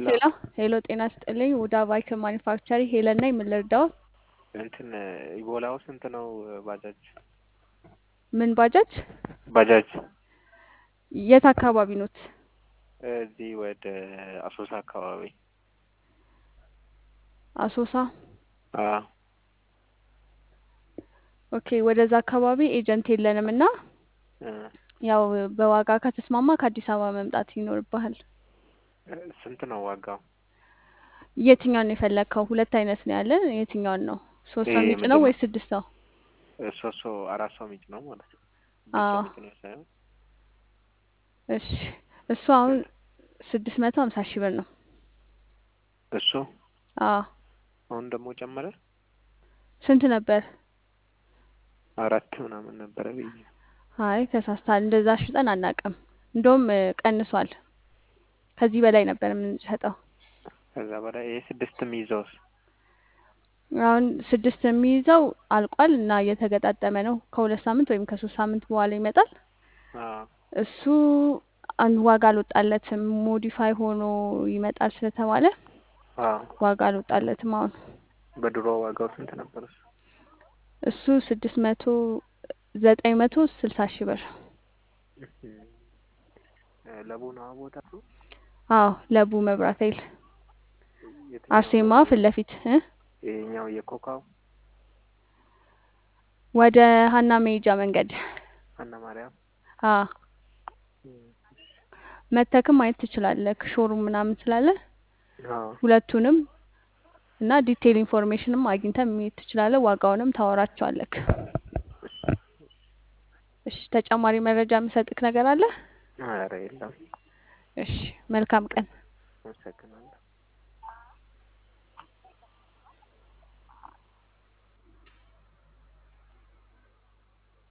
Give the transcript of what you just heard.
ሄሎ ሄሎ ሄሎ፣ ጤና ስጥልኝ። ውዳ ባይክ ማኒፋክቸሪ ሄለን ነኝ። ምን ልርዳው? እንትን ኢቦላው ስንት ነው? ባጃጅ ምን ባጃጅ? ባጃጅ የት አካባቢ ኖት? እዚህ ወደ አሶሳ አካባቢ። አሶሳ። አዎ ኦኬ፣ ወደዛ አካባቢ ኤጀንት የለንም እና እ ያው በዋጋ ከተስማማ ከአዲስ አበባ መምጣት ይኖርብሃል። ስንት ነው ዋጋው? የትኛውን ነው የፈለግከው? ሁለት አይነት ነው ያለን። የትኛውን ነው? ሶስት ሰው ይሄ የሚጭነው ምንድን ነው? ወይስ ስድስት ሰው? ሶስት ሰው አራት ሰው የሚጭ ነው ማለት ነው። ስድስት አዎ ሰው የሚጭ ነው ሳይሆን እሺ። እሱ አሁን ስድስት መቶ ሀምሳ ሺህ ብር ነው። እሱ አዎ አሁን ደግሞ ጨመረ። ስንት ነበር? አራት ምናምን ነበረ ብዬ አይ ተሳስታል። እንደዛ ሽጠን አናውቅም። እንደውም እ፣ ቀንሷል። ከዚህ በላይ ነበር የምንሸጠው። ከዛ በላይ ይሄ ስድስት የሚይዘውስ አሁን ስድስት የሚይዘው አልቋል እና እየተገጣጠመ ነው። ከሁለት ሳምንት ወይም ከሶስት ሳምንት በኋላ ይመጣል። አዎ እሱ አንድ ዋጋ አልወጣለትም። ሞዲፋይ ሆኖ ይመጣል ስለተባለ አዎ ዋጋ አልወጣለትም። አሁን በድሮ ዋጋው ስንት ነበር እሱ? እሱ ስድስት መቶ ዘጠኝ መቶ ስልሳ ሺህ ብር። ለቡ ነው ቦታ ነው። አዎ ለቡ መብራት ኃይል የትኛው አርሴማ ለቡ? ፊት ለፊት እ ይሄኛው የኮካው ወደ ሀና መሄጃ መንገድ ሀና ማርያም አ መተክም ማየት ትችላለህ። ሾሩም ምናምን ስላለ አዎ ሁለቱንም እና ዲቴይል ኢንፎርሜሽንም አግኝተህ መሄድ ትችላለህ። ዋጋውንም ታወራቸዋለህ። እሺ፣ ተጨማሪ መረጃ የምሰጥክ ነገር አለ? ኧረ የለም። እሺ፣ መልካም ቀን። አመሰግናለሁ።